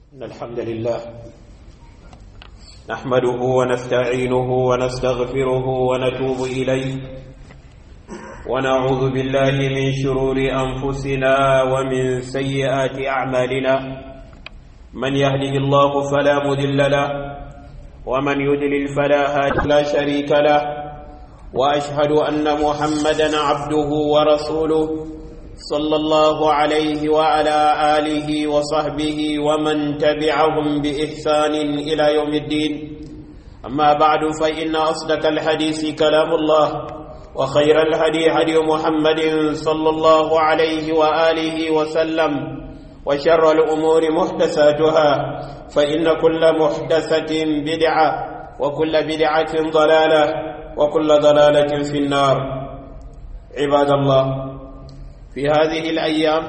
إن الحمد لله نحمده ونستعينه ونستغفره ونتوب إليه ونعوذ بالله من شرور أنفسنا ومن سيئات أعمالنا من يهده الله فلا مذل له ومن يدلل فلا هادي لا شريك له وأشهد أن محمدا عبده ورسوله صلى الله عليه وعلى آله وصحبه ومن تبعهم بإحسان إلى يوم الدين أما بعد فإن أصدق الحديث كلام الله وخير الهدي هدي محمد صلى الله عليه وآله وسلم وشر الأمور محدثاتها فإن كل محدثة بدعة وكل بدعة ضلالة وكل ضلالة في النار عباد الله في هذه الأيام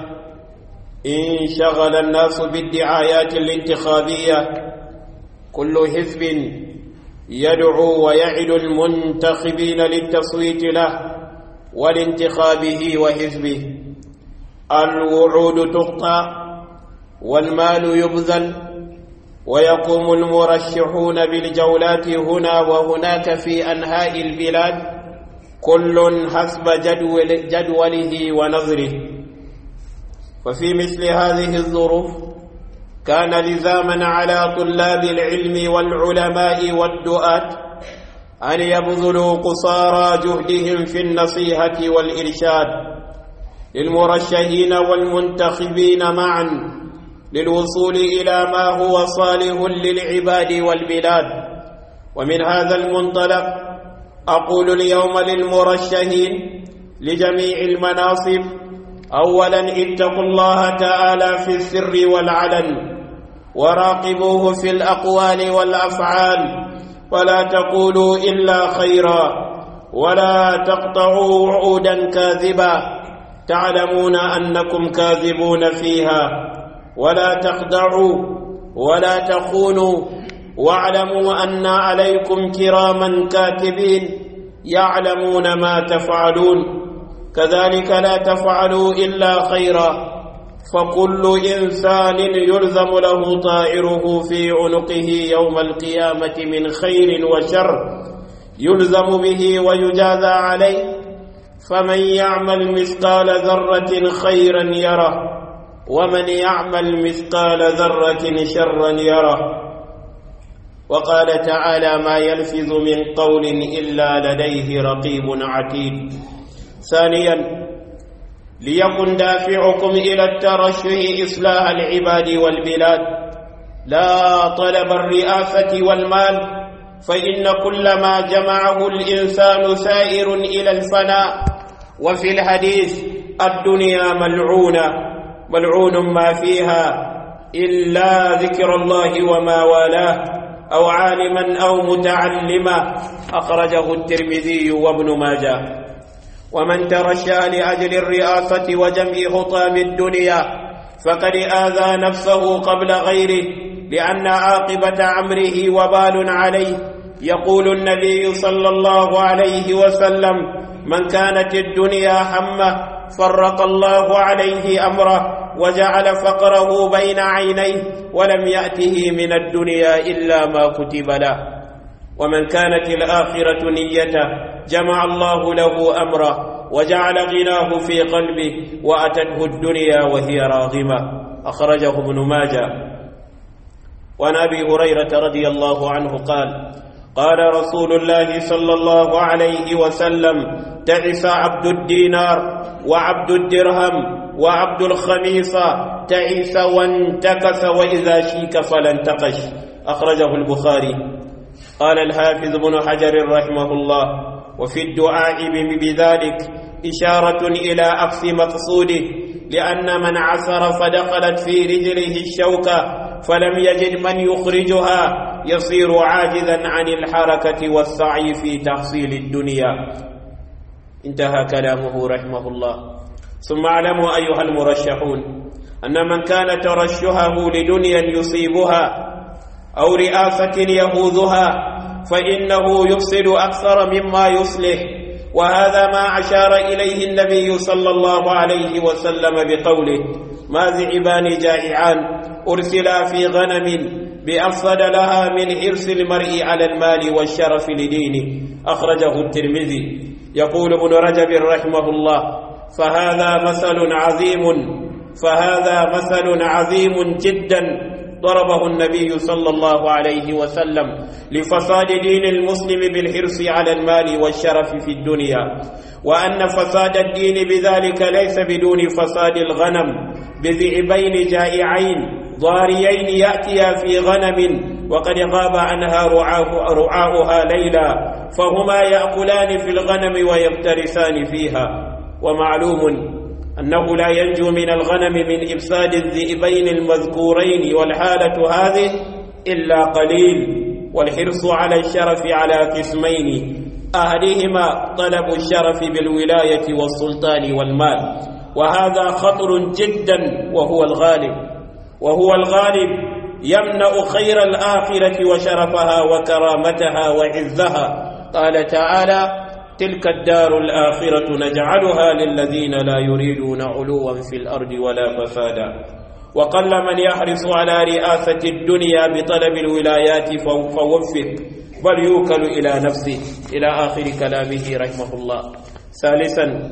انشغل الناس بالدعايات الانتخابية كل حزب يدعو ويعد المنتخبين للتصويت له ولانتخابه وحزبه الوعود تقطع والمال يبذل ويقوم المرشحون بالجولات هنا وهناك في أنحاء البلاد كل حسب جدول جدوله ونظره وفي مثل هذه الظروف كان لزاما على طلاب العلم والعلماء والدعاة أن يبذلوا قصارى جهدهم في النصيحة والإرشاد للمرشحين والمنتخبين معا للوصول إلى ما هو صالح للعباد والبلاد ومن هذا المنطلق أقول اليوم للمرشحين لجميع المناصب أولا اتقوا الله تعالى في السر والعلن وراقبوه في الأقوال والأفعال ولا تقولوا إلا خيرا ولا تقطعوا وعودا كاذبا تعلمون أنكم كاذبون فيها ولا تخدعوا ولا تخونوا واعلموا أن عليكم كراما كاتبين يعلمون ما تفعلون كذلك لا تفعلوا إلا خيرا فكل إنسان يلزم له طائره في عنقه يوم القيامة من خير وشر يلزم به ويجازى عليه فمن يعمل مثقال ذرة خيرا يره ومن يعمل مثقال ذرة شرا يره وقال تعالى ما يلفظ من قول إلا لديه رقيب عتيد ثانيا ليكن دافعكم إلى الترشح إصلاح العباد والبلاد لا طلب الرئاسة والمال فإن كل ما جمعه الإنسان سائر إلى الفناء وفي الحديث الدنيا ملعونة ملعون ما فيها إلا ذكر الله وما والاه أو عالما أو متعلما أخرجه الترمذي وابن ماجه ومن ترشى لأجل الرئاسة وجمع حطام الدنيا فقد آذى نفسه قبل غيره لأن عاقبة أمره وبال عليه يقول النبي صلى الله عليه وسلم من كانت الدنيا همه فرق الله عليه أمره وجعل فقره بين عينيه ولم يأته من الدنيا إلا ما كتب له ومن كانت الآخرة نيته جمع الله له أمره وجعل غناه في قلبه وأتته الدنيا وهي راغمة أخرجه ابن ماجه وعن أبي هريرة رضي الله عنه قال قال رسول الله صلى الله عليه وسلم تعس عبد الدينار وعبد الدرهم وعبد الخميصة تعس وانتكس وإذا شيك فلانتقش أخرجه البخاري قال الحافظ بن حجر رحمه الله وفي الدعاء بذلك إشارة إلى عكس مقصوده لأن من عثر فدخلت في رجله الشوكة فلم يجد من يخرجها يصير عاجزا عن الحركة والسعي في تحصيل الدنيا انتهى كلامه رحمه الله ثم اعلموا أيها المرشحون أن من كان ترشحه لدنيا يصيبها أو رئاسة يهوذها فإنه يفسد أكثر مما يصلح وهذا ما أشار إليه النبي صلى الله عليه وسلم بقوله ما ذئبان جائعان أرسلا في غنم بأفسد لها من حرص المرء على المال والشرف لدينه أخرجه الترمذي يقول ابن رجب رحمه الله فهذا مثل عظيم فهذا مثل عظيم جدا ضربه النبي صلى الله عليه وسلم لفساد دين المسلم بالحرص على المال والشرف في الدنيا وأن فساد الدين بذلك ليس بدون فساد الغنم بذئبين جائعين ضاريين يأتيا في غنم وقد غاب عنها رعاه رعاؤها ليلا فهما يأكلان في الغنم ويفترسان فيها ومعلوم أنه لا ينجو من الغنم من إفساد الذئبين المذكورين والحالة هذه إلا قليل والحرص على الشرف على قسمين أحدهما طلب الشرف بالولاية والسلطان والمال وهذا خطر جدا وهو الغالب وهو الغالب يمنع خير الآخرة وشرفها وكرامتها وعزها قال تعالى تلك الدار الآخرة نجعلها للذين لا يريدون علوا في الأرض ولا فسادا وقل من يحرص على رئاسة الدنيا بطلب الولايات فوفق بل يوكل إلى نفسه إلى آخر كلامه رحمه الله ثالثا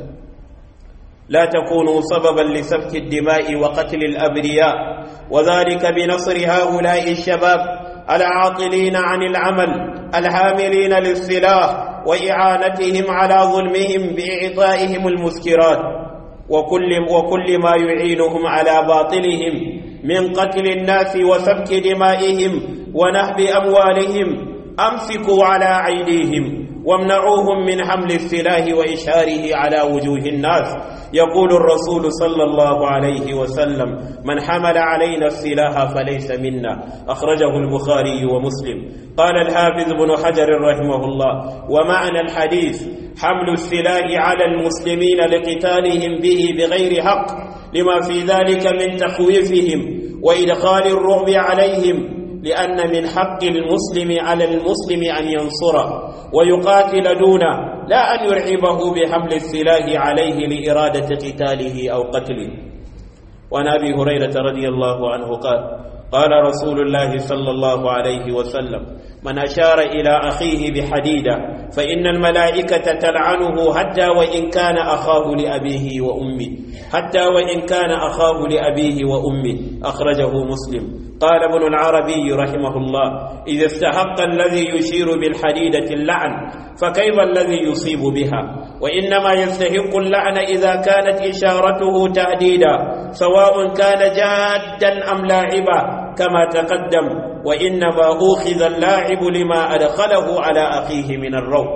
لا تكونوا سببا لسفك الدماء وقتل الأبرياء وذلك بنصر هؤلاء الشباب العاطلين عن العمل الحاملين للسلاح وإعانتهم على ظلمهم بإعطائهم المسكرات وكل, وكل ما يعينهم على باطلهم من قتل الناس وسفك دمائهم ونهب أموالهم أمسكوا على أيديهم وامنعوهم من حمل السلاح وإشهاره على وجوه الناس يقول الرسول صلى الله عليه وسلم من حمل علينا السلاح فليس منا أخرجه البخاري ومسلم قال الحافظ بن حجر رحمه الله ومعنى الحديث حمل السلاح على المسلمين لقتالهم به بغير حق لما في ذلك من تخويفهم وإدخال الرعب عليهم لأن من حق المسلم على المسلم أن ينصره ويقاتل دونه لا أن يرعبه بحمل السلاح عليه لإرادة قتاله أو قتله وعن أبي هريرة رضي الله عنه قال قال رسول الله صلى الله عليه وسلم من أشار إلى أخيه بحديدة فإن الملائكة تلعنه حتى وإن كان أخاه لأبيه وأمه حتى وإن كان أخاه لأبيه وأمه أخرجه مسلم قال ابن العربي رحمه الله إذا استحق الذي يشير بالحديدة اللعن فكيف الذي يصيب بها وإنما يستحق اللعن إذا كانت إشارته تهديدا سواء كان جادا أم لاعبا كما تقدم وإنما أوخذ اللاعب لما أدخله على أخيه من الروع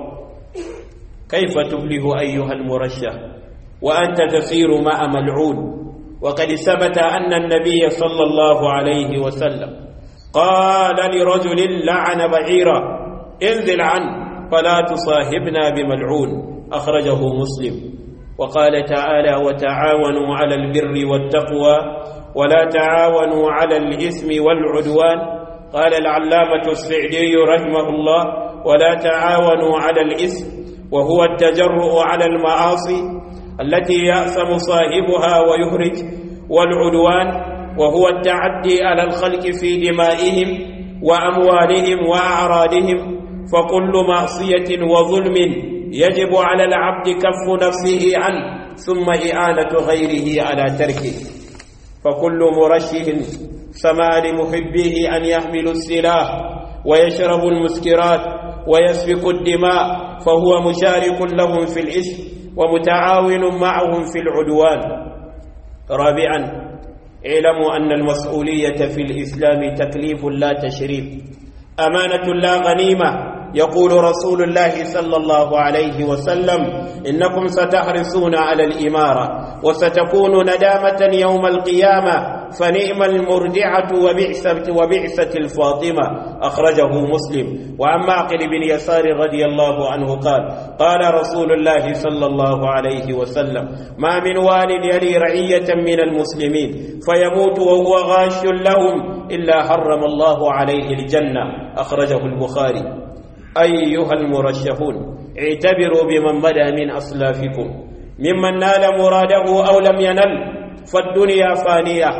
كيف تفلح أيها المرشح وأنت تسير مع ملعون وقد ثبت أن النبي صلى الله عليه وسلم قال لرجل لعن بعيرا انزل عنه فلا تصاحبنا بملعون أخرجه مسلم وقال تعالى وتعاونوا على البر والتقوى ولا تعاونوا على الإثم والعدوان قال العلامة السعدي رحمه الله ولا تعاونوا على الإثم وهو التجرؤ على المعاصي التي يأثم صاحبها ويهرج والعدوان وهو التعدي على الخلق في دمائهم وأموالهم وأعراضهم فكل معصية وظلم يجب على العبد كف نفسه عنه ثم إعانة غيره على تركه فكل مرشه سما لمحبيه أن يحملوا السلاح ويشربوا المسكرات ويسفك الدماء فهو مشارك لهم في الإثم ومتعاون معهم في العدوان رابعا اعلموا أن المسؤولية في الإسلام تكليف لا تشريف أمانة لا غنيمة يقول رسول الله صلى الله عليه وسلم إنكم ستحرصون على الإمارة وستكون ندامة يوم القيامة فنعم المرجعة وبعثة, وبعثة الفاطمة أخرجه مسلم وعن معقل بن يسار رضي الله عنه قال قال رسول الله صلى الله عليه وسلم ما من وال يلي رعية من المسلمين فيموت وهو غاش لهم إلا حرم الله عليه الجنة أخرجه البخاري أيها المرشحون اعتبروا بمن بدا من أسلافكم ممن نال مراده أو لم ينل فالدنيا فانية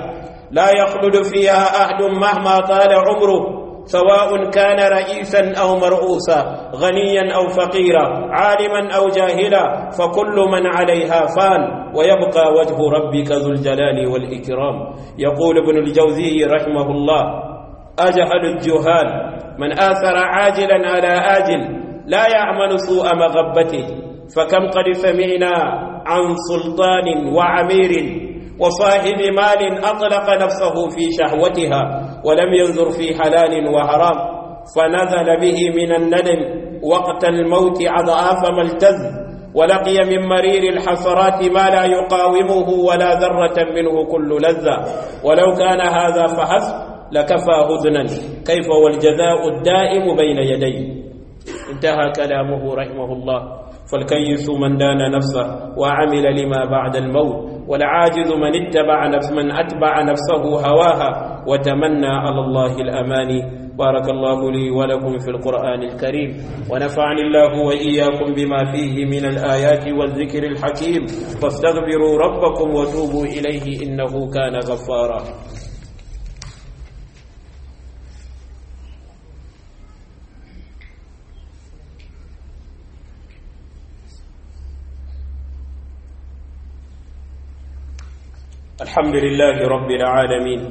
لا يخلد فيها أحد مهما طال عمره سواء كان رئيسا أو مرؤوسا غنيا أو فقيرا عالما أو جاهلا فكل من عليها فان ويبقى وجه ربك ذو الجلال والإكرام يقول ابن الجوزي رحمه الله أجهل الجهال من آثر عاجلا على آجل لا يعمل سوء مغبته فكم قد سمعنا عن سلطان وعمير وصاحب مال أطلق نفسه في شهوتها ولم ينظر في حلال وحرام فنزل به من الندم وقت الموت أضعاف ما التز ولقي من مرير الحسرات ما لا يقاومه ولا ذرة منه كل لذة ولو كان هذا فحسب لكفى هزنا كيف والجزاء الدائم بين يديه انتهى كلامه رحمه الله فالكيس من دان نفسه وعمل لما بعد الموت والعاجز من اتبع نفس من أتبع نفسه هواها وتمنى على الله الأماني بارك الله لي ولكم في القرآن الكريم ونفعني الله وإياكم بما فيه من الآيات والذكر الحكيم فاستغفروا ربكم وتوبوا إليه إنه كان غفارا الحمد لله رب العالمين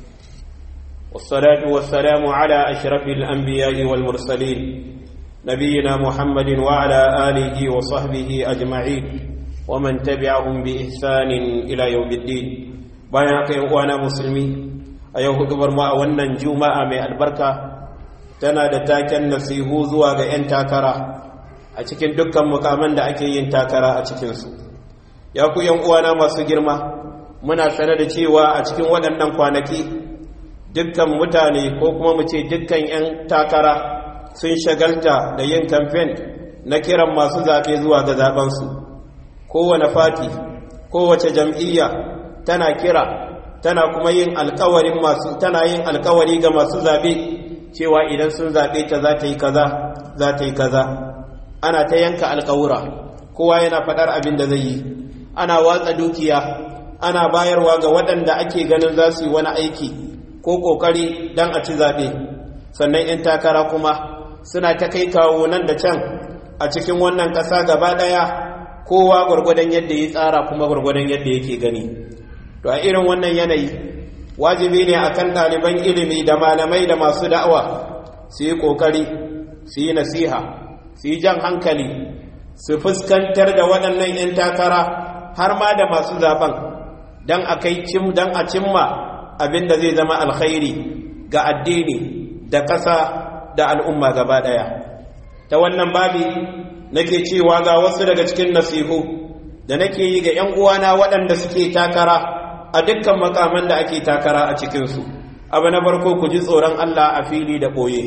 والصلاة والسلام على أشرف الأنبياء والمرسلين نبينا محمد وعلى آله وصحبه أجمعين ومن تبعهم بإحسان إلى يوم الدين bayan haka uwana musulmi a yau hudubar mu a wannan juma'a mai albarka tana da taken nasihu zuwa ga 'yan takara a cikin dukkan mukaman da ake yin takara a cikinsu ya ku 'yan uwana masu girma muna sane da cewa a cikin waɗannan kwanaki dukkan mutane ko kuma mu ce dukkan 'yan takara sun shagalta da yin kamfen na kiran masu zaɓe zuwa ga zaɓensu kowane fati kowace jam'iyya tana kira tana kuma yin alkawarin masu tana yin alkawari ga masu zaɓe cewa idan sun zaɓe ta za ta yi kaza za ta yi kaza ana ta yanka alkawura kowa yana faɗar abin da zai yi ana watsa dukiya ana bayarwa ga waɗanda ake ganin za su yi wani aiki ko ƙoƙari don a ci zaɓe sannan 'yan takara kuma suna ta kai kawo nan da can a cikin wannan ƙasa gaba ɗaya kowa gwargwadon yadda ya tsara kuma gwargwadon yadda yake gani to a irin wannan yanayi wajibi ne akan ɗaliban ilimi da malamai da masu da'awa su yi ƙoƙari su yi nasiha su yi jan hankali su fuskantar da waɗannan 'yan takara har ma da masu zaben don a kai cim don a cimma abin da zai zama alkhairi ga addini da ƙasa da al'umma gaba ɗaya ta wannan babi nake cewa ga wasu daga cikin nasihu da nake yi ga ‘yan uwana waɗanda suke takara a dukkan makaman da ake takara a cikinsu abu na farko ku ji tsoron Allah a fili da ɓoye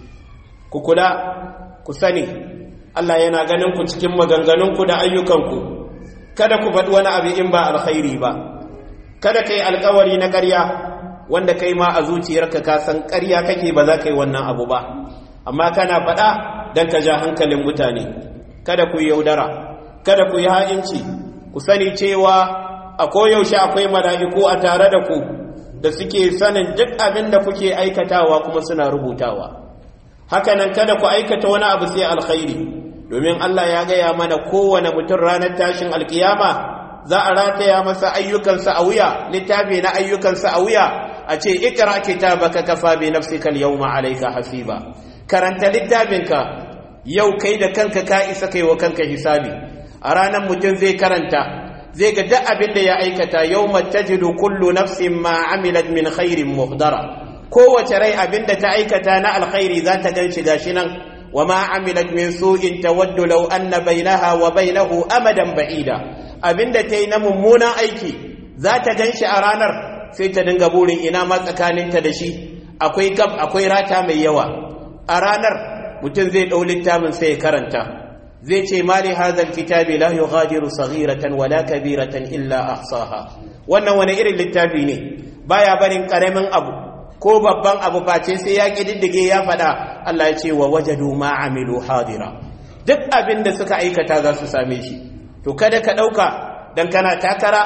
ku kula ku sani Allah yana ganin ku cikin maganganunku da ayyukanku kada ku faɗi wani abu in ba alkhairi ba kada ka yi alkawari na ƙarya wanda kai ma a zuciyarka ka san ƙarya kake ba za ka yi wannan abu ba amma kana faɗa don ka ja hankalin mutane kada ku yi yaudara kada ku yi ha'inci ku sani cewa a koyaushe akwai mala'iku a tare da ku da suke sanin duk abin da kuke aikatawa kuma suna rubutawa hakanan kada ku aikata wani abu sai alkhairi domin Allah ya gaya mana kowane mutum ranar tashin alkiyama za a rataya masa ayyukansa a wuya littafi na ayyukansa a wuya a ce ikra kitabaka kafa bi nafsika al-yawma alayka hasiba karanta littafinka yau kai da kanka ka isa kai wa kanka hisabi a ranar mutum zai karanta zai ga duk abin da ya aikata yawma tajidu kullu nafsin ma amilat min khairin muhdara kowace rai abin da ta aikata na alkhairi za ta gan shi gashi nan وما عملت من سوء تود لو أن بينها وبينه أمدا بعيدا abin da ta yi na mummunan aiki za ta gan shi a ranar sai ta dinga burin ina ma tsakaninta da shi akwai gab akwai rata mai yawa a ranar mutum zai ɗau littafin sai ya karanta zai ce mali hazal kitabi la yughadiru saghiratan wala kabiratan illa ahsaha wannan wani irin littafi ne baya barin karamin abu ko babban abu face sai ya ƙididdige ya faɗa Allah ya ce wa wajadu ma amilu hadira duk abin da suka aikata za su same shi to kada ka ɗauka dan kana takara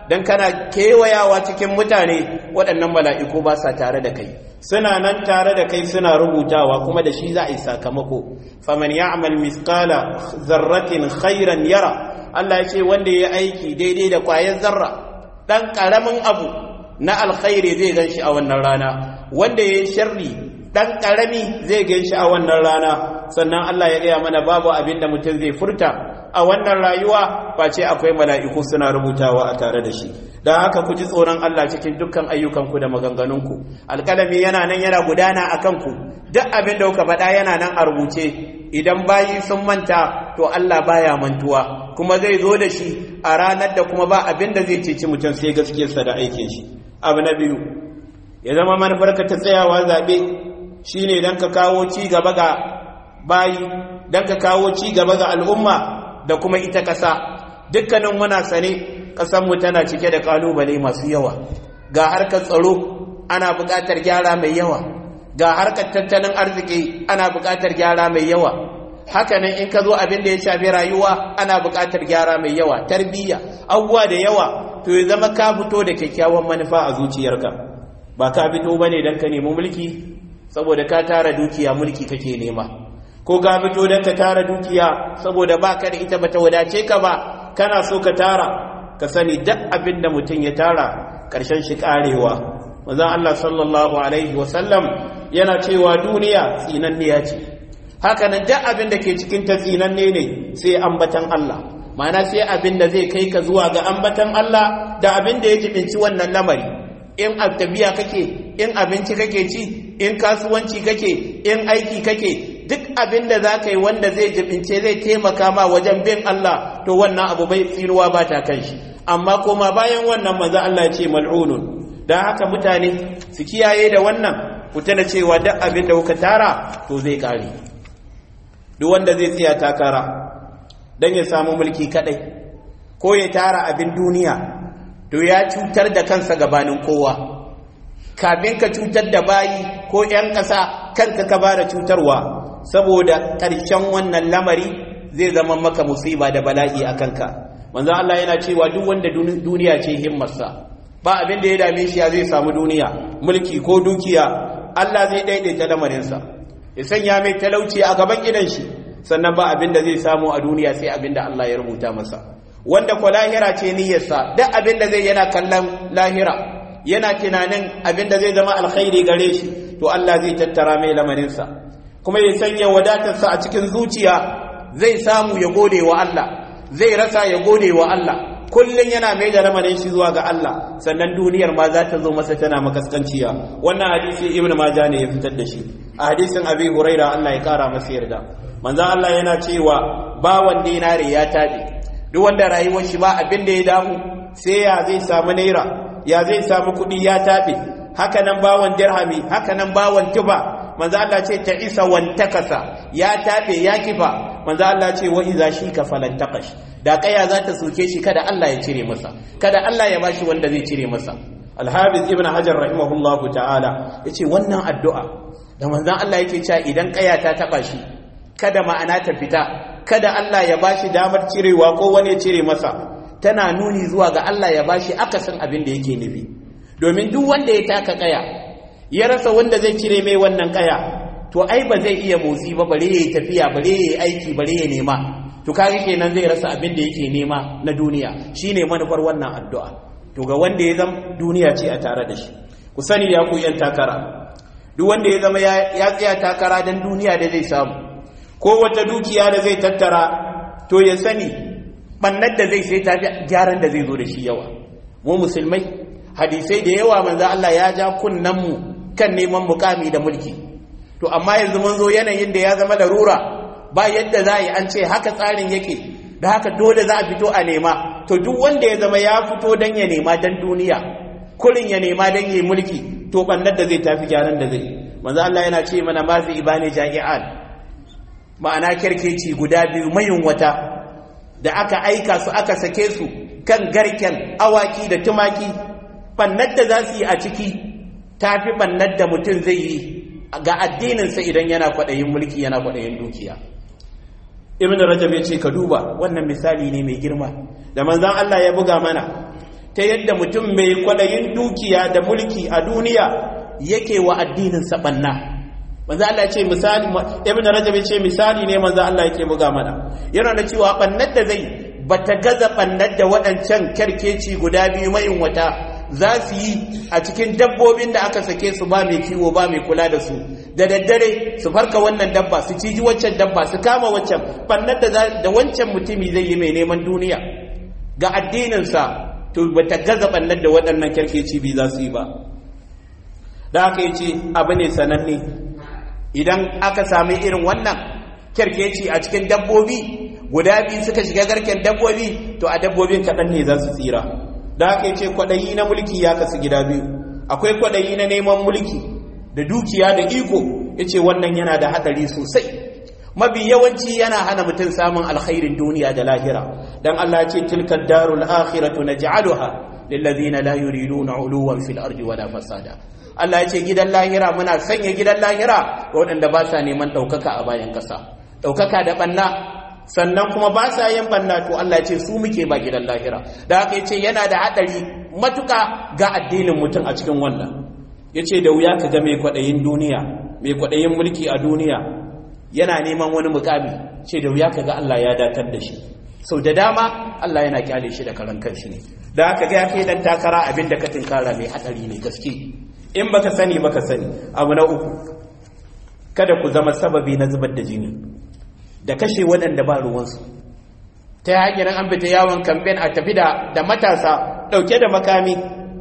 dan kana kewayawa cikin mutane waɗannan mala'iku ba sa tare da kai suna nan tare da kai suna rubutawa kuma da shi za a yi sakamako faman ya'mal misqala zarratin khairan yara Allah ya ce wanda ya aiki daidai da ƙwayar zarra dan ƙaramin abu na alkhairi zai gan shi a wannan rana wanda ya yi sharri dan ƙarami zai gan shi a wannan rana sannan Allah ya gaya mana babu abin da mutum zai furta a wannan rayuwa face akwai mala'iku suna rubutawa a tare da shi don haka ku ji tsoron Allah cikin dukkan ayyukanku da maganganunku alƙalami yana nan yana gudana a kanku duk abin da kuka faɗa yana nan a rubuce idan bayi sun manta to Allah baya mantuwa kuma zai zo da shi a ranar da kuma ba abin da zai ceci mutum sai gaskiyarsa da aikin shi abu na biyu ya zama manufarka ta tsayawa zaɓe shine don ka kawo ci gaba ga bayi don ka kawo ci gaba ga al'umma da kuma ita ƙasa dukkanin muna sane ƙasanmu tana cike da ƙalubale masu yawa ga harkar tsaro ana buƙatar gyara mai yawa ga harkar tattalin arziki ana buƙatar gyara mai yawa hakanan in ka zo abin da ya shafi rayuwa ana buƙatar gyara mai yawa tarbiyya abubuwa da yawa to ya zama ka fito da kyakkyawan manufa a zuciyarka ba ka fito bane don ka nemi mulki saboda ka tara dukiya mulki kake nema ko ga fito don ka tara dukiya saboda ba ka da ita bata wadace ka ba kana so ka tara ka sani duk abin da mutum ya tara ƙarshen shi ƙarewa manzon Allah sallallahu alaihi wasallam yana cewa duniya tsinanniya ce haka nan duk abin da ke cikin ta tsinanne ne sai ambatan Allah ma'ana sai abin da zai kai ka zuwa ga ambatan Allah da abin da ya jibinci wannan lamari in tafiya kake in abinci kake ci in kasuwanci kake in aiki kake duk abin da za ka yi wanda zai jibince zai taimaka ma wajen bin Allah to wannan abu bai tsinuwa ba ta kan shi amma koma bayan wannan maza Allah ce mal'unun don haka mutane su kiyaye da wannan ku tana cewa duk abin da kuka tara to zai kare duk wanda zai tsaya takara don ya samu mulki kadai ko ya tara abin duniya to ya cutar da kansa gabanin kowa kafin ka cutar da bayi ko 'yan ƙasa kanka ka bada cutarwa saboda ƙarshen wannan lamari zai zama maka musiba da bala'i a kanka manzo Allah yana cewa duk wanda duniya ce himmarsa ba abin da ya dame shi ya zai samu duniya mulki ko dukiya Allah zai daidaita lamarinsa ya sanya mai talauci a gaban gidan shi sannan ba abin da zai samu a duniya sai abin da Allah ya rubuta masa wanda ko lahira ce niyyarsa duk abin da zai yana kallon lahira yana tunanin abin da zai zama alkhairi gare shi to Allah zai tattara mai lamarinsa kuma ya sanya wadatarsa a cikin zuciya zai samu ya gode wa Allah zai rasa ya gode wa Allah kullum yana mai da lamarin shi zuwa ga Allah sannan duniyar ma za ta zo masa tana makaskanciya wannan hadisi ibn majah ne ya fitar da shi a hadisin abi huraira Allah ya kara masa yarda manzon Allah yana cewa bawan dinare ya tabe duk wanda rayuwar shi ba abin da ya damu sai ya zai samu naira ya zai samu kuɗi ya tabe haka nan bawan dirhami haka nan bawan tuba manzo Allah ce ta isa wantakasa ya tabe ya kifa manzo Allah ce wa iza shi ka falantaqash da kaya za ta soke shi kada Allah ya cire masa kada Allah ya bashi wanda zai cire masa Al-Hafiz Ibn Hajar rahimahullah ta'ala yace wannan addu'a da manzo Allah yake cewa idan kaya ta taba shi kada ma'ana ta fita kada Allah ya bashi damar cirewa ko wani ya cire masa tana nuni zuwa ga Allah ya bashi akasin abin da yake nufi domin duk wanda ya taka kaya ya rasa wanda zai cire mai wannan kaya to ai ba zai iya motsi ba bare ya tafiya bare ya aiki bare ya nema to kaga kenan zai rasa abin da yake nema na duniya shine manufar wannan addu'a to ga wanda ya zama duniya ce a tare da shi ku sani ya ku yan takara duk wanda ya zama ya tsaya takara dan duniya da zai samu ko wata dukiya da zai tattara to ya sani bannar da zai sai tafi gyaran da zai zo da shi yawa mu musulmai hadisai da yawa manzo Allah ya ja kunnan mu kan neman mukami da mulki to amma yanzu mun zo yanayin da ya zama larura ba yadda za a yi an ce haka tsarin yake da haka dole za a fito a nema to duk wanda ya zama ya fito don ya nema don duniya kurin ya nema don yi mulki to bannar da zai tafi gyaran da zai manzo Allah yana ce mana ma zai ibane ja'i'an ma'ana kirkeci guda biyu mayun wata da aka aika su aka sake su kan garken awaki da tumaki bannar da za su yi a ciki tafi bannar da mutum zai yi ga addininsa idan yana kwaɗayin mulki yana kwaɗayin dukiya ibn rajab ya ce ka duba wannan misali ne mai girma da manzan Allah ya buga mana ta yadda mutum mai kwadayin dukiya da mulki a duniya yake wa addinin sabanna manzo Allah ce misali ibn rajab ce misali ne manzo Allah yake buga mana yana da cewa bannar da zai bata gaza bannar da waɗancan kerkeci guda biyu mai wata za su yi a cikin dabbobin da aka sake su ba mai kiwo ba mai kula da su da daddare su farka wannan dabba su ciji waccan dabba su kama waccan bannar da da wancan mutumi zai yi mai neman duniya ga addininsa to bata gaza bannar da waɗannan kerkeci biyu za su yi ba da aka yi ce abu ne sananne idan aka sami irin wannan kyarkeci a cikin dabbobi guda biyu suka shiga garken dabbobi to a dabbobin kaɗan ne za su tsira da aka yi ce kwaɗayi na mulki ya kasu gida biyu akwai kwaɗayi na neman mulki da dukiya da iko ya ce wannan yana da haɗari sosai mabi yawanci yana hana mutum samun alkhairin duniya da lahira dan Allah ya ce tilka darul akhiratu naj'aluha lillazina la yuriduna uluwan fil ardi wala fasada Allah ya ce gidan lahira muna sanya gidan lahira ga waɗanda ba sa neman ɗaukaka a bayan ƙasa ɗaukaka da ɓanna sannan kuma ba sa yin ɓanna to Allah ya ce su muke ba gidan lahira da haka ya ce yana da haɗari matuƙa ga addinin mutum a cikin wannan ya ce da wuya ka ga mai kwaɗayin duniya mai kwaɗayin mulki a duniya yana neman wani mukami ce da wuya ka ga Allah ya datar da shi sau da dama Allah yana kyale shi da karan kanshi ne da haka ga ya kai dan takara abin da ka tinkara mai haɗari ne gaske in baka sani baka sani abu na uku kada ku zama sababi na zubar da jini da kashe waɗanda ba ruwansu ta hanyar an fita yawon kamfen a tafi da matasa ɗauke da makami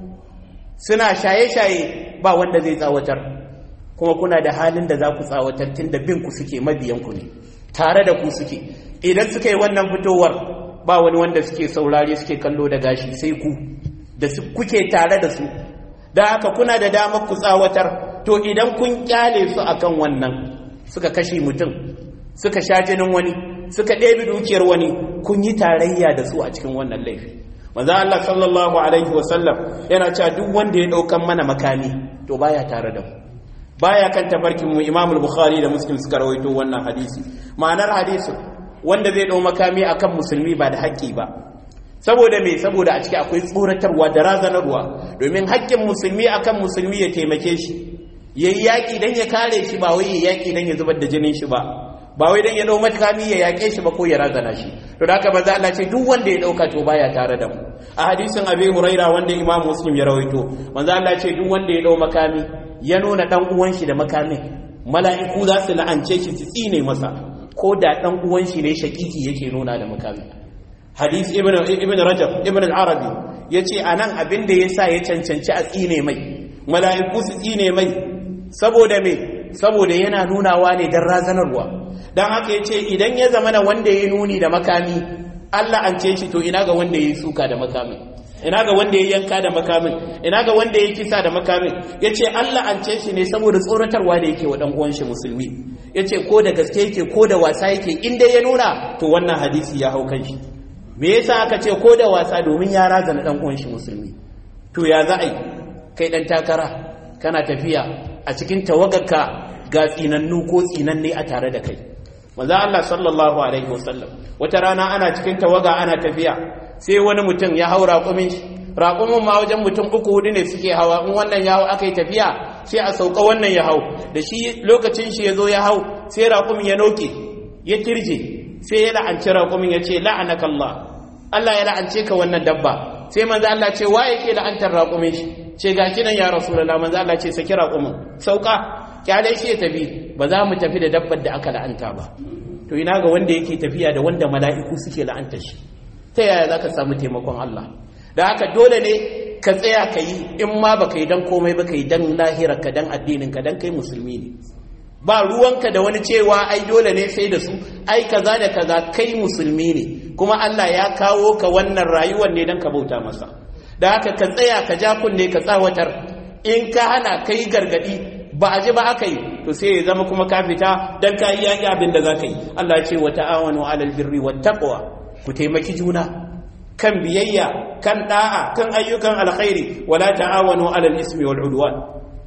suna shaye-shaye ba wanda zai tsawatar kuma kuna da halin da za ku tsawatar tun da bin ku suke mabiyanku ne tare da ku suke idan suka yi wannan fitowar ba wani wanda suke saurare suke kallo da gashi sai ku da kuke tare da su da haka kuna da damar ku tsawatar to idan kun kyale su akan wannan suka kashe mutum suka sha jinin wani suka ɗebi dukiyar wani kun yi tarayya da su a cikin wannan laifi manzo Allah sallallahu alaihi wasallam yana cewa duk wanda ya daukan mana makami to baya tare da mu baya kan tabarkin mu Imam al-Bukhari da Muslim suka rawaito wannan hadisi ma'anar hadisin wanda zai dau makami akan musulmi ba da haƙƙi ba saboda me saboda a ciki akwai tsoratarwa da razanarwa domin haƙƙin musulmi akan musulmi ya taimake shi yayi yaƙi dan ya kare shi ba wai ya yaƙi dan ya zubar da jinin shi ba ba wai dan ya dau makami ya yaƙe shi ba ko ya razana shi to da haka manzo Allah ce duk wanda ya dauka to baya tare da mu a hadisin Abi Huraira wanda Imam Muslim ya rawaito manzo Allah ce duk wanda ya dau makami ya nuna dan uwan shi da makamin mala'iku za su la'ance shi su tsine masa ko da dan uwan shi ne shakiki yake nuna da makamin hadis ibn ibn Rajab ibn al-Arabi yace anan abin da yasa ya cancanci a tsine mai mala'iku su tsine mai saboda me saboda yana nunawa ne dan razanarwa don haka ya ce idan ya zama na wanda ya nuni da makami Allah an ce shi to ina ga wanda ya yi suka da makamin ina ga wanda ya yanka da makamin ina ga wanda ya kisa da makamin ya ce Allah an ce shi ne saboda tsoratarwa da yake wa ɗan uwan shi musulmi ya ce ko da gaske yake ko da wasa yake in dai ya nuna to wannan hadisi ya hau kan shi me yasa aka ce ko da wasa domin ya razana ɗan uwan shi musulmi to ya za a yi kai ɗan takara kana tafiya a cikin tawagarka ga tsinannu ko tsinanne a tare da kai manzo Allah sallallahu alaihi wasallam wata rana ana cikin tawaga ana tafiya sai wani mutum ya hau raƙumin shi raƙumin ma wajen mutum uku hudu ne suke hawa in wannan ya hau aka yi tafiya sai a sauka wannan ya hau da shi lokacin shi ya zo ya hau sai raƙumin ya noke ya kirje sai ya la'anci raƙumin ya ce la'anaka Allah Allah ya la'ance ka wannan dabba sai manzo Allah ce wa yake la'antar raƙumin shi ce gashi nan ya rasulullah manzo Allah ce saki raƙumin sauka kyale shi ya tafi ba za mu tafi da dabbar da aka la'anta ba to ina ga wanda yake tafiya da wanda mala'iku suke la'anta shi ta yaya za ka samu taimakon Allah da haka dole ne ka tsaya ka yi in ma ba ka yi don komai ba ka yi don lahira ka don addinin ka don kai musulmi ne ba ruwanka da wani cewa ai dole ne sai da su ai kaza da kaza kai musulmi ne kuma Allah ya kawo ka wannan rayuwar ne don ka bauta masa da haka ka tsaya ka ja kunne ka tsawatar in ka hana kai gargadi ba a ji ba aka yi to sai ya zama kuma ka fita dan ka yi yaƙi abin da za ka yi Allah ce wa ta'awanu alal birri wa taqwa ku taimaki juna kan biyayya kan da'a kan ayyukan alkhairi wala ta'awanu alal ismi wal udwan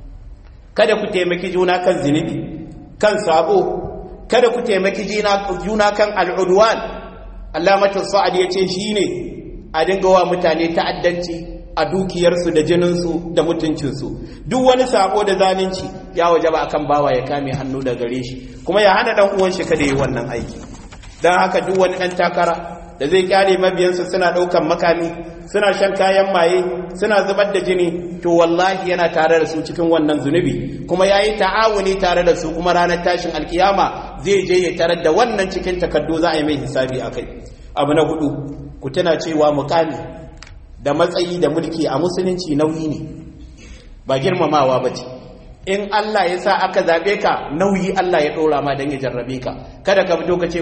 kada ku taimaki juna kan zinubi kan sabo kada ku taimaki juna kan al'udwan Allah mata sa'ad ya ce shine a dinga wa mutane ta'addanci a dukiyarsu da jininsu da mutuncinsu duk wani sabo da zalunci ya waje ba akan bawa ya kame hannu da gare shi kuma ya hana dan uwan shi kada yi wannan aiki dan haka duk wani dan takara da zai kyale mabiyansa suna daukan makami suna shan kayan maye suna zubar da jini to wallahi yana tare da su cikin wannan zunubi kuma yayi ta'awuni tare da su kuma ranar tashin alkiyama zai je ya tarar da wannan cikin takaddu za a yi mai hisabi akai abu na hudu ku tana cewa mukami da matsayi da mulki a musulunci nauyi ne ba girmamawa ba ce in Allah ya sa aka zaɓe ka nauyi Allah ya ɗora ma don ya jarrabe ka kada ka fito ka ce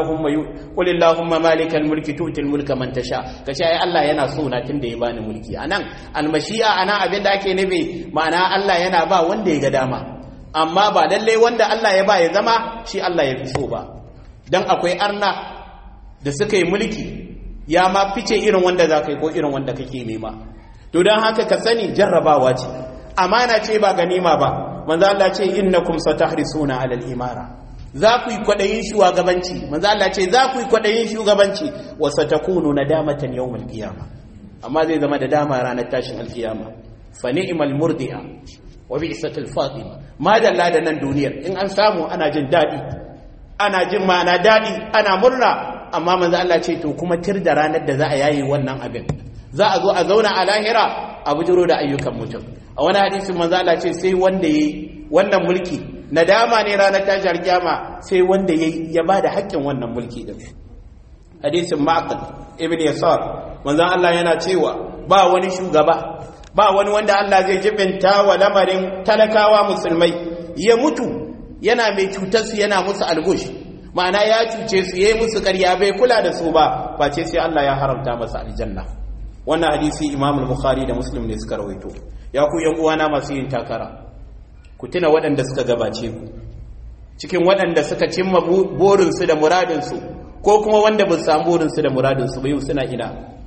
kulillahumma malikal mulki tutil mulka man tasha ka ce ai Allah yana so na tunda ya bani mulki anan almashi'a anan abin da ake nufi ma'ana Allah yana ba wanda ya ga dama amma ba lallai wanda Allah ya ba ya zama shi Allah ya fi so ba dan akwai arna da suka yi mulki ya ma fice irin wanda za ka yi ko irin wanda kake nema to don haka ka sani jarrabawa ce amana ce ba ganima ba manzo Allah ce innakum satahrisuna alal imara za ku yi kwadayin shugabanci manzo Allah ce za ku yi kwadayin shugabanci wa satakunu nadamatan yawmal qiyamah amma zai zama da dama ranar tashin alkiyama fa ni'mal murdi'a wa bi'satul fatima ma dalla da nan duniyar in an samu ana jin dadi ana jin ma'ana dadi ana murna amma manzo Allah ce to kuma tir da ranar da za a yayi wannan abin za a zo a zauna a lahira a bujiro da ayyukan mutum a wani hadisin manzo Allah ce sai wanda yayi wannan mulki nadama ne ranar tashar kiyama sai wanda yayi ya bada haƙƙin wannan mulki din hadisin ma'qil ibn yasar manzo Allah yana cewa ba wani shugaba ba wani wanda Allah zai jibinta wa lamarin talakawa musulmai ya mutu yana mai cutar su yana musu algush ma'ana ya cuce su yayi musu ƙarya bai kula da su ba ba ce sai Allah ya haramta masa aljanna wannan hadisi Imam al-Bukhari da Muslim ne suka rawaito ya ku yan uwana masu yin takara ku tuna waɗanda suka gabace ku cikin waɗanda suka cimma burinsu da muradinsu ko kuma wanda ba su samu burinsu da muradinsu ba yau suna ina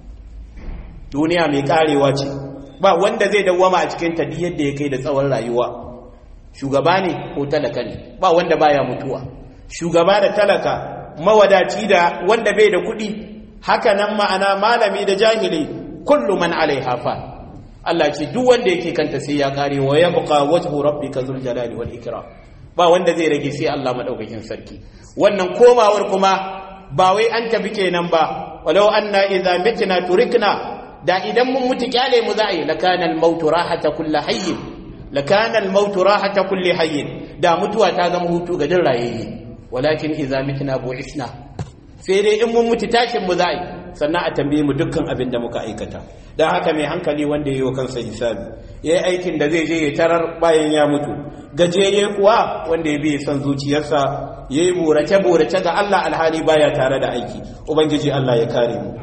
duniya mai karewa ce ba wanda zai dawwama a cikin ta yadda ya kai da tsawon rayuwa shugaba ne ko talaka ne ba wanda baya mutuwa shugaba da talaka mawadaci da wanda bai da kuɗi haka nan ma'ana malami da jahili kullu man alaiha fa Allah ce duk wanda yake kanta sai ya kare wa yabqa wajhu rabbika zul jalali wal ikram ba wanda zai rage sai Allah madaukakin sarki wannan komawar kuma ba wai an tafi kenan ba walau anna idza mitna turikna da idan mun mutu kyale mu za a yi lakana al-maut rahata kulli hayyin lakana al-maut rahata kulli hayyin da mutuwa ta zama hutu ga din rayayye walakin idza mitna bu'isna sai dai in mun mutu tashin mu za a yi sannan a tambaye mu dukkan abin da muka aikata don haka mai hankali wanda ya yi wa kansa hisabi ya yi aikin da zai je ya tarar bayan ya mutu gajeye kuwa wanda ya biye son zuciyarsa ya yi burace-burace ga Allah alhali baya tare da aiki ubangiji Allah ya kare mu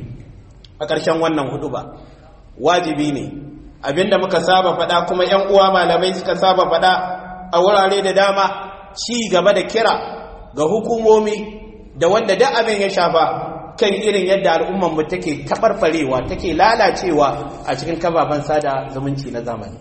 a ƙarshen wannan hudu ba wajibi ne abinda muka saba faɗa kuma 'yan uwa malamai suka saba faɗa a wurare da dama ci gaba da kira ga hukumomi da wanda duk abin ya shafa kan irin yadda al'ummar mu take tabarfarewa take lalacewa a cikin kababan sada zumunci na zamani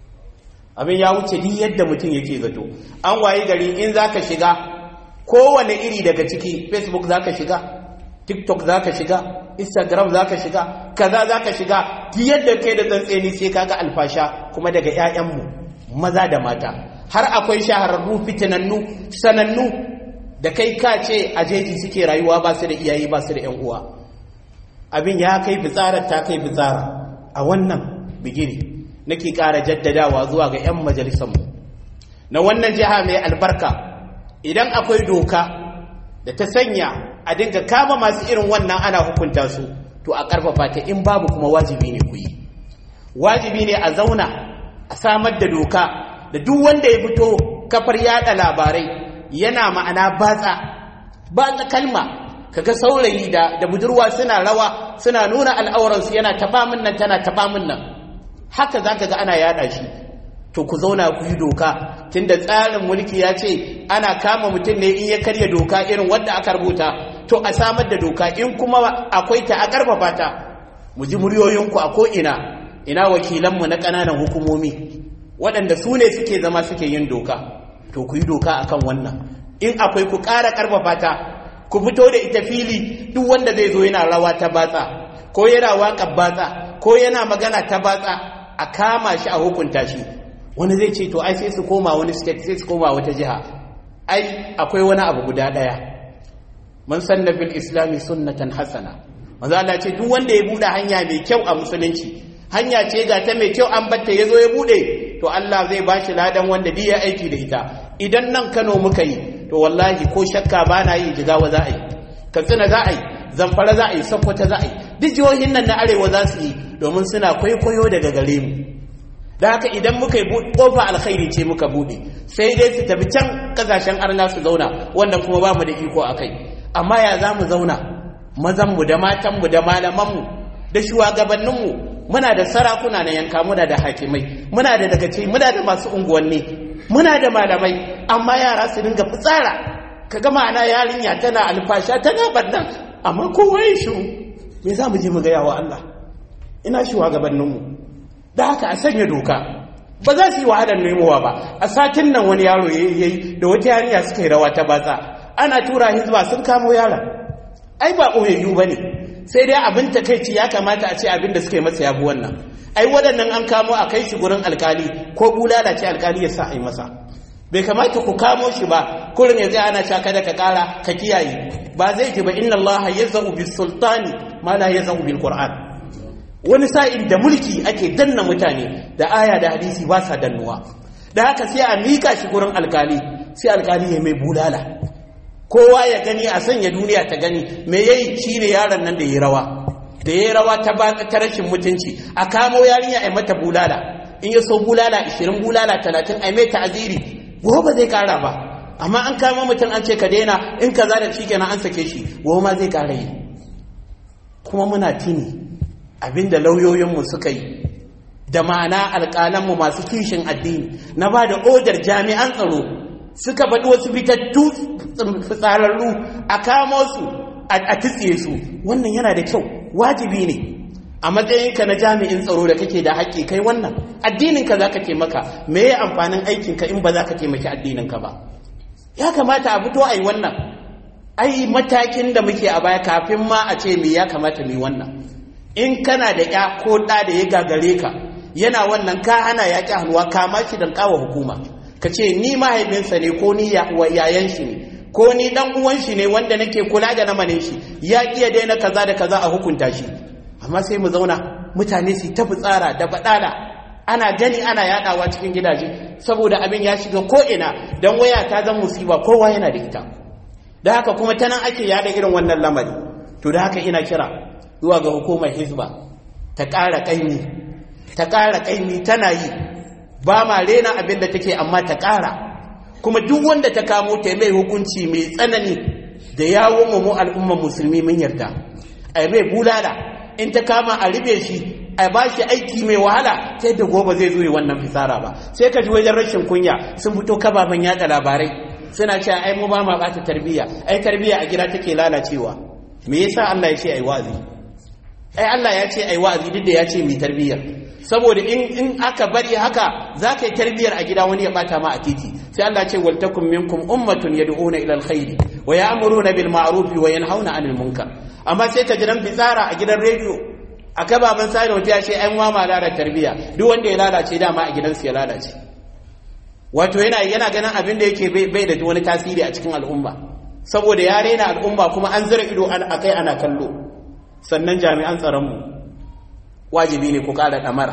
abin ya wuce duk yadda mutum yake zato an waye gari in zaka shiga kowane iri daga ciki facebook zaka shiga tiktok zaka shiga instagram zaka shiga kaza zaka shiga duk yadda kai da tsantseni sai kaga alfasha kuma daga 'ya'yanmu maza da mata har akwai shahararru fitinannu sanannu da kai ka ce a jeji suke rayuwa ba su da iyaye ba su da ‘yan uwa abin ya kai fitsarar ta kai fitsara a wannan bigiri nake ƙara jaddadawa zuwa ga ‘yan majalisanmu na wannan jiha mai albarka idan akwai doka da ta sanya a dinga kama masu irin wannan ana hukunta su to a ƙarfafa ta in babu kuma wajibi ne ku yi wajibi ne a zauna a samar da doka da duk wanda ya fito kafar yada labarai yana ma'ana batsa batsa kalma kaga saurayi da da budurwa suna rawa suna nuna al'auransu yana taba min nan tana taba min nan haka zaka ga ana yada shi to ku zauna ku yi doka tunda tsarin mulki ya ce ana kama mutum ne in ya karya doka irin wanda aka rubuta to a samar da doka in kuma akwai ta a karfafa ta mu ji muryoyinku a ko ina ina wakilanmu na ƙananan hukumomi waɗanda su ne suke zama suke yin doka to ku yi doka akan wannan in akwai ku ƙara ƙarfafa ta ku fito da ita fili duk wanda zai zo yana rawa ta batsa ko yana waƙar batsa ko yana magana ta batsa a kama shi a hukunta shi wani zai ce to ai sai su koma wani state sai su koma wata jiha ai akwai wani abu guda daya man sanna bil islami sunnatan hasana manzo Allah ce duk wanda ya bude hanya mai kyau a musulunci hanya ce ga ta mai kyau an batta yazo ya bude to Allah zai bashi ladan wanda duk ya aiki da ita idan nan Kano muka yi to wallahi ko shakka ba na yi jigawa za a yi katsina za a yi zamfara za a yi sokoto za a yi duk jihohin nan na arewa za su yi domin suna kwaikwayo daga gare mu da haka idan muka yi kofa alkhairi ce muka bude sai dai su tafi can kasashen arna su zauna wannan kuma ba mu da iko a kai amma ya za mu zauna mazanmu da matanmu da malamanmu da shugabanninmu muna da sarakuna na yanka muna da hakimai muna da dagaci muna da masu unguwanni muna da malamai amma yara su dinga fitsara ka ga ma'ana yarinya tana alfasha tana bannan amma kowa ya shiru me za mu je mu gaya wa Allah ina shugabanninmu da haka a sanya doka ba za su yi wahalar nemowa ba a satin nan wani yaro ya yi da wata yarinya suka yi rawa ta batsa ana tura hizba sun kamo yaron ai ba ɓoyayyu ba ne sai dai abin takaici ya kamata a ce abin da suka yi masa yabi wannan ai waɗannan an kamo a kai shi gurin alkali ko bulala ce alkali ya sa a yi masa bai kamata ku kamo shi ba kurin ya zai ana cewa kada ka kara ka kiyaye ba zai ji ba inna allaha yazau bis sultani ma la yazau bil qur'an wani sa'in da mulki ake danna mutane da aya da hadisi ba sa dannuwa da haka sai a mika shi gurin alkali sai alkali ya mai bulala kowa ya gani a sanya duniya ta gani me yayi shine yaron nan da yayi rawa da yayi rawa ta ba ta rashin mutunci a kamo yarinya a mata bulala in ya so bulala 20 bulala 30 a mai ta'aziri gobe zai kara ba amma an kama mutum an ce ka daina in kaza da shi kenan an sake shi gobe ma zai kara yi kuma muna tini abinda lauyoyinmu suka yi da ma'ana alƙalanmu masu kishin addini na ba da odar jami'an tsaro suka faɗi wasu fitattu fitsararru a kamo su a titsiye su wannan yana da kyau wajibi ne a matsayinka na jami'in tsaro da kake da haƙƙi kai wannan addininka za ka taimaka me ya amfanin aikinka in ba za ka taimaki addininka ba ya kamata a fito a yi wannan ai matakin da muke a baya kafin ma a ce me ya kamata mu yi wannan in kana da ya ko ɗa da ya gagare ka yana wannan ka hana ya ƙi hannuwa kama shi don kawo hukuma ka ce ni mahaifinsa ne ko ni yayan shi ne ko ni dan uwan shi ne wanda nake kula da namanin shi ya ƙi daina kaza da kaza a hukunta shi amma sai mu zauna mutane su ta fitsara da baɗala ana gani ana yaɗawa cikin gidaje saboda abin ya shiga ko ina dan waya ta zan musiba kowa yana da ita da haka kuma ta nan ake yaɗa irin wannan lamari to da haka ina kira zuwa ga hukumar hizba ta ƙara ƙaimi ta ƙara ƙaimi tana yi ba ma rena abin da take amma ta ƙara kuma duk wanda ta kamo ta mai hukunci mai tsanani da yawon mu al'ummar musulmi mun yarda a mai bulala in ta kama a ribe shi a ba shi aiki mai wahala sai da gobe zai zo wannan fisara ba sai ka ji wajen rashin kunya sun fito kababan yada labarai suna cewa ai mu ba ma bata tarbiyya ai tarbiyya a gida take lalacewa me yasa Allah ya ce ai wa'azi ai Allah ya ce ai wa'azi duk da ya ce mai tarbiyya saboda in in aka bari haka za ka yi tarbiyyar a gida wani ya bata ma a titi sai Allah ce wal takum minkum ummatun yad'una ila alkhairi wa ya'muruna bil ma'ruf wa yanhauna 'anil munkar amma sai ka ji dan fitsara a gidan rediyo a kababan sai wata ya ce ai ma lalata tarbiyya duk wanda ya lalace dama a gidansu ya lalace wato yana yana ganin abin da yake bai da wani tasiri a cikin al'umma saboda ya rena al'umma kuma an zira ido akai ana kallo sannan jami'an tsaronmu wajibi ne ku ƙara ɗamara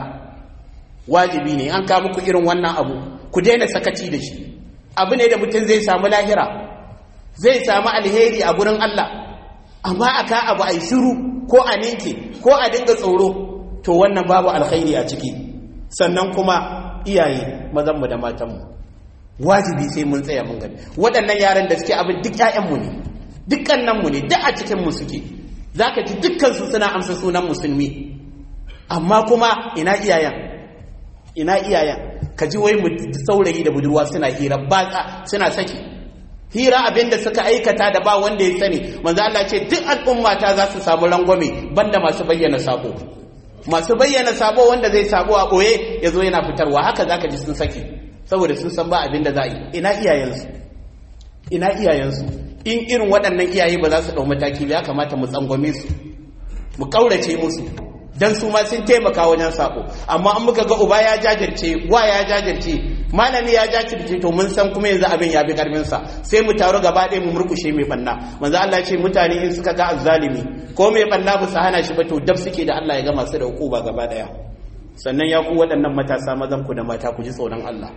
wajibi ne an kawo muku irin wannan abu ku daina sakaci da shi abu ne da mutum zai samu lahira zai samu alheri a gurin Allah amma aka abu a shiru ko a ninke ko a dinga tsoro to wannan babu alkhairi a ciki sannan kuma iyaye mazanmu da matanmu wajibi sai mun tsaya mun gani waɗannan yaran da suke abin duk 'ya'yanmu ne dukkananmu ne duk a cikinmu suke za ka ji dukkansu suna amsa sunan musulmi amma kuma ina iyayen ina iyayen ka ji wai saurayi da budurwa suna hira batsa suna saki hira abinda suka aikata da ba wanda ya sani manzo Allah ce duk al'umma ta za su samu rangwame banda masu bayyana sabo masu bayyana sabo wanda zai sabo a boye yazo yana fitarwa haka zaka ji sun saki saboda sun san ba abinda za a yi ina iyayensu ina iyayensu in irin waɗannan iyaye ba za su ɗau mataki ba ya kamata mu tsangwame su mu ƙaurace musu dan su ma sun taimaka wajen sako amma an muka ga uba ya jajirce wa ya jajirce malami ya jajirce to mun san kuma yanzu abin ya bi karfin sa sai mu taru gaba ɗaya mu murkushe mai banna manzo Allah ce mutane in suka ga azzalimi ko mai banna ba su hana shi ba to dab suke da Allah ya ga masu da hukuma gaba ɗaya sannan ya ku waɗannan matasa mazan ku da mata ku ji tsoron Allah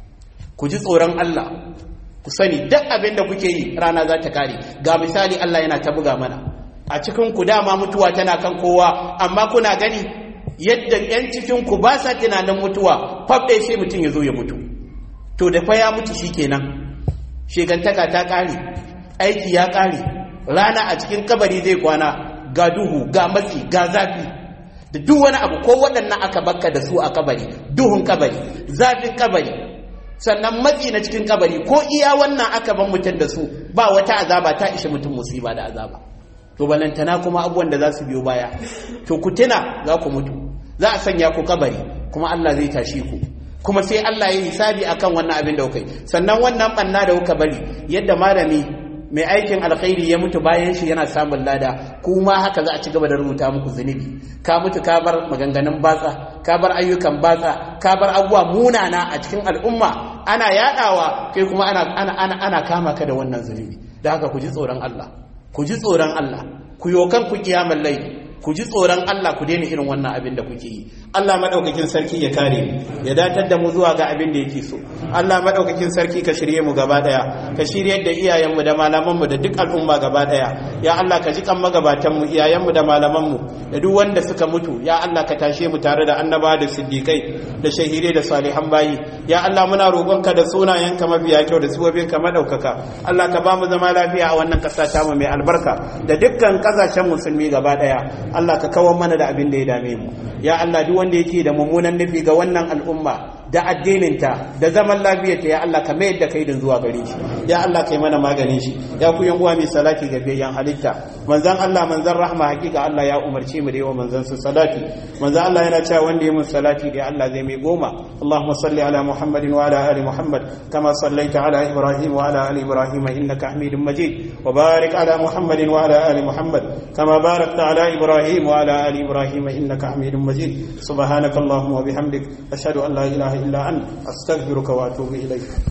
ku ji tsoron Allah ku sani duk abin da kuke yi rana za ta kare ga misali Allah yana ta buga mana a cikin ku dama mutuwa tana kan kowa amma kuna gani yadda yan cikin ku ba sa tunanin mutuwa fab ɗaya sai mutum ya zo ya mutu to da fa ya mutu shikenan shegantaka ta kare aiki ya kare rana a cikin kabari zai kwana ga duhu ga matsi ga zafi da duk wani abu ko waɗannan aka bakka da su a kabari duhun kabari zafin kabari sannan matsi na cikin kabari ko iya wannan aka ban mutum da su ba wata azaba ta ishe mutum musiba da azaba to balantana kuma abubuwan da za su biyo baya to ku tuna za ku mutu za a sanya ku kabari kuma Allah zai tashi ku kuma sai Allah ya yi hisabi akan wannan abin da kuka yi sannan wannan banna da kuka bari yadda malami mai aikin alkhairi ya mutu bayan shi yana samun lada kuma haka za a ci gaba da rubuta muku zunubi ka mutu ka bar maganganun batsa ka bar ayyukan batsa ka bar abubuwa munana a cikin al'umma ana yadawa kai kuma ana ana ana, ana kama ka da wannan zunubi da haka ku ji tsoron Allah ku ji tsoron Allah ku yokan ku kiyamar laifi ku ji tsoron Allah ku daina irin wannan abin da kuke yi Allah madaukakin sarki ya kare mu ya datar da mu zuwa ga abin da yake so Allah madaukakin sarki ka shirye mu gaba daya ka shirye da iyayen mu da malaman mu da duk al'umma gaba daya ya Allah ka ji kan magabatan mu iyayen mu da malaman mu da duk wanda suka mutu ya Allah ka tashe mu tare da annaba da siddiqai da shahire da salihan bayi ya Allah muna roƙonka da sunayenka mafiya kyau da suwabinka madaukaka Allah ka ba mu zama lafiya a wannan ƙasa ta mu mai albarka da dukkan ƙasashen musulmi gaba daya Allah ka kawar mana da abin da ya dame mu ya Allah duk wanda yake da mummunan nufi ga wannan al'umma da addininta da zaman lafiyarta ya Allah ka mayar da kaidin zuwa gare shi ya Allah kai mana maganin shi ya ku yan uwa mai salati ga bayan halitta manzon Allah manzon rahma hakika Allah ya umarce mu da yawa manzon su salati manzon Allah yana cewa wanda ya mun salati da Allah zai mai goma Allahumma salli ala Muhammadin wa ala ali Muhammad kama sallaita ala Ibrahim wa ala ali Ibrahim innaka Hamidum Majid wa barik ala Muhammadin wa ala ali Muhammad kama barakta ala Ibrahim wa ala ali Ibrahim innaka Hamidum Majid subhanakallahumma wa bihamdik ashhadu an la ilaha إلا أن أستغفرك وأتوب إليك